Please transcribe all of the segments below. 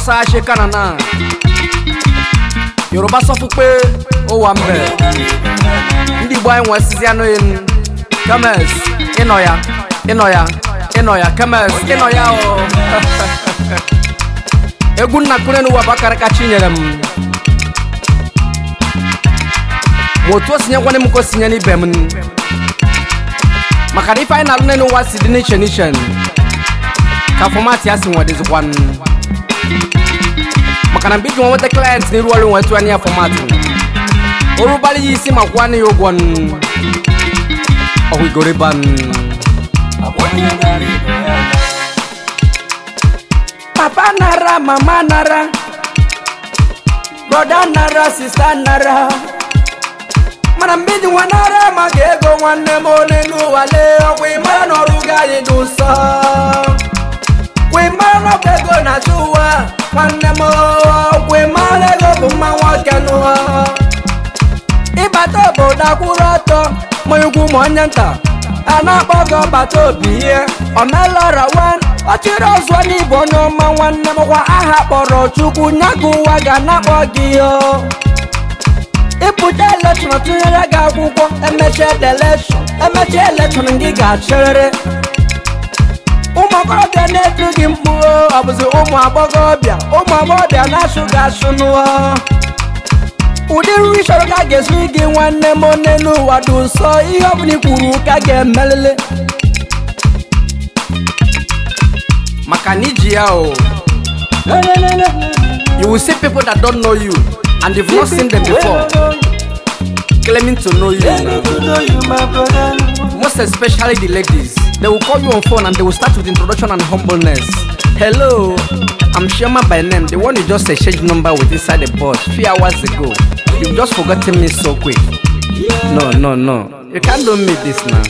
Hausa ṣe kánana Yorùbá sọ fún pé ó wà mbẹ ndị Igbo anyị nwesizi anụ enu kemes ịnọ ya ịnọ ya ịnọ ya kemes ịnọ ya o egwu nna kụrenu ụwa bụ akara kacha nyere m ma otu o sinyekwana m ka o sinye n'ibe m maka na ife anyị na-alụ n'elu ụwa si dị n'iche n'iche ka fọmatị ya si nwedịzikwan maka na mgbe iji nwa nweta klient n'iru ọrụ nwetu anya ya fọmatị orubali ya isi ma kwụọ ya ụgwọ ọhụgoriban papa nara mama nara broda nara sista nara mana mgbe iji nwa nara maka ego nwanne m onye n'ụwa lee ọkwa ịmara na ọrụ gị anyị dị nsọ kwa ịmara na ọkwa ego na-achụ ụwa nwanne m ọkwa ịmara ego bụ mma nwoke n'ụwa ịbata obodo akwụrụ ọtọ ma ugwu ma onye nta a na-akpọ gị ọbata obi ihe omelọra wan ọchịrị ọzọ n'ịbụ onye ọma nwanne m kwa aha kpọrọ chukwu nya ka ụwa ga na-akpọ gị o ịpụta elekshọn tụnyere gị akwụkwọ emechaa elekshọn emechaa elekshọn gị ga-achịrịrị ụmụ okorobịa na-etu gị mkpu ọ bụzi ụmụ agbọghọbịa ụmụ agbọghọbịa na-achụ gị achụ n'ụwa ụdị nri chọrọ ka a ga-esiri gị nwanne m onye n'ụwa dị nsọ ihe ọbụla i kwuru ka ga-emelele maka na iji ya o you will see people that don't know you and you've not seen them before claiming to know you now. most especially the ladies they will call you on phone and they will start with introduction and humbleness hello i'm Shema by name the one you just exchanged number with inside the bus few hours ago you've just forgotten me so quick no no no you can't do me this now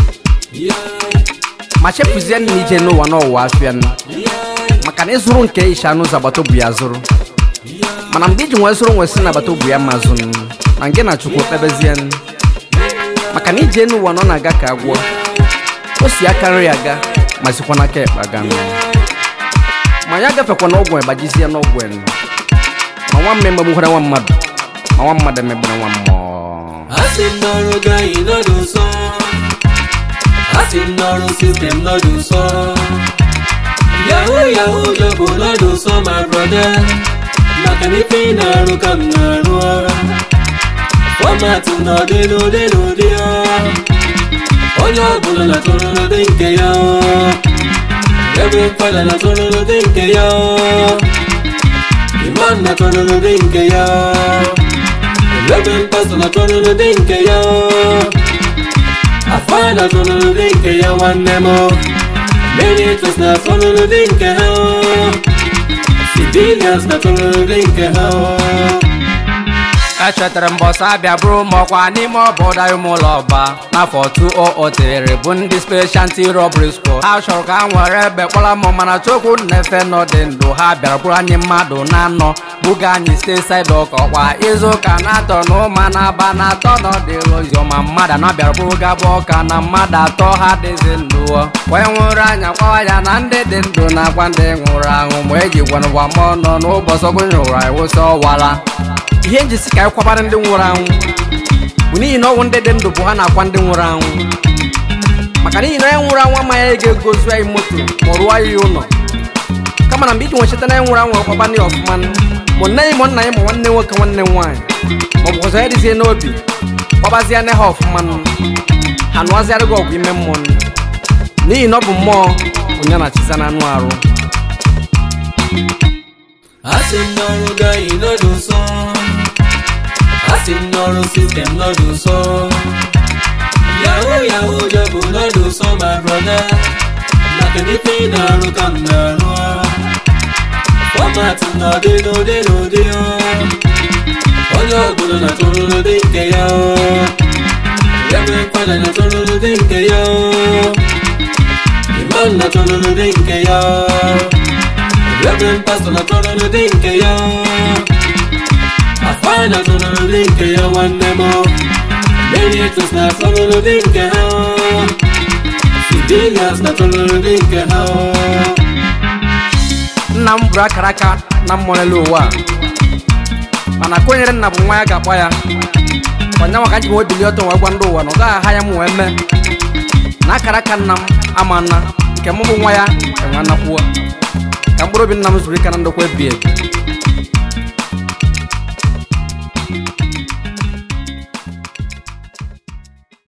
ma chefuzie na ije n'ụwa n'ụwa afịa nụ maka na ịzụrụ nke isha n'ụzọ agbata obi ya zụrụ mana mgbe iji nwee zụrụ nwesị na agbata obi ya ma zụnụ na nke na chukwu kpebezie nụ maka na ije n'ụwa nọ na-aga ka agwọ o si aka nri aga ma sikwa n'aka ekpe aga nụ ma ya gafekwa n'ọgwụ egbajizie n'ọgwụ enu ma nwa mme megbukwara nwa mmadụ ma nwa mmadụ emegbere nwa mmụọ asị m n'ọrụ gị anyị nọdụ nsọ asị m n'ọrụ sistem nọdụ nsọ yahoo yahoo jobu nọdụ nsọ my brother maka na ife ị na-arụ ka m na-arụ fọmatị n'ụdị n'ụdị n'ụdị onye ọbụla na-atụrụ n'ụdị nke ya ebe mfada na-atụrụ n'ụdị nke ya imam na-atụrụ n'ụdị nke ya ebe mpasọ na-atụrụ n'ụdị nke ya afa na-atụrụ n'ụdị nke ya nwanne m militus na-atụrụ n'ụdị nke ha civilians na-atụrụ n'ụdị nke ha echetara mbọsị abịa bụrụ ma ọkwa n'ime obodo anyị ụlọ ọba n'afọ 2003 bụ ndị specialty robbery squad ha chọrọ ka ha nwere ebe kpọrọ m mana chukwu na-efe n'ọdị ndụ ha bịara bụrụ anyị mmadụ na-anọ buga anyị stesaid ọka ọkwa izu ụka na-atọ na ụma na-aba na-atọ n'ọdịlụ oziọma mmadụ na bịara bụrụ gaba ọka na mmadụ atọ ha dịzi ndụ wee nwụrụ anya kwawa ya na ndị dị ndụ na-agwa ndị nwụrụ anwụ ma eji gwanụgwa m ọnụ n'ụbọchị ọgụnyụ ụra ewụsị ọwara ihe njisi ka anyị kwabara ndị nwụrụ anwụ bụ n'ihi na ọnwụ ndị dị ndụ bụ ha na-akwa ndị nwụrụ anwụ maka n'ihi na onye nwụrụ anwụ amaghị anyị ga-egozu anyị moto ma rụọ anyị ụlọ kama na mgbe iji nwecheta na anyị nwụrụ anwụ kwaba ndị ọfụma ma nne anyị ma nna anyị ma nwanne nwoke nwanne nwaanyị ma ọ bụ ọzọ ya dịzie n'obi kwabazie nne ha ọfụma ha nụazịarị gị ọgwụ ime mmụọ n'ihi na ọ bụ mmụọ onye na-achịza na anụ arụ asị m n'ọrụ gị anyị nọdụ nsọ asị m n'ọrụ sistem nọdụ nsọ yahoo yahoo jobu nọdụ nsọ my brother maka na ife ị na-arụ ka m na-arụ fọmatị n'ụdị n'ụdị n'ụdị onye ọbụla na-atụrụ n'ụdị nke ya ebe mfada na-atụrụ n'ụdị nke ya imam na-atụrụ n'ụdị nke ya Reverend Pastor na tọrọ n'ụdị nke ya Afa na tọrọ n'ụdị nke ya nwanne m Benedictus na tọrọ n'ụdị nke ha Civilians na tọrọ n'ụdị nke ha nna m bụrụ akara aka na mmụọ n'elu ụwa a. mana kwenyere nna bụ nwa ya ga-akpọ ya ọnya maka nji nwe bilie ọtọ wee gwa ndị ụwa na ọ gaghị aha ya m wee mee na akara aka nna m ama nna nke mụ bụ nwa ya enwe anakwuo ka mkpụrụ obi nna m zuru ike na ndokwa ebi ebi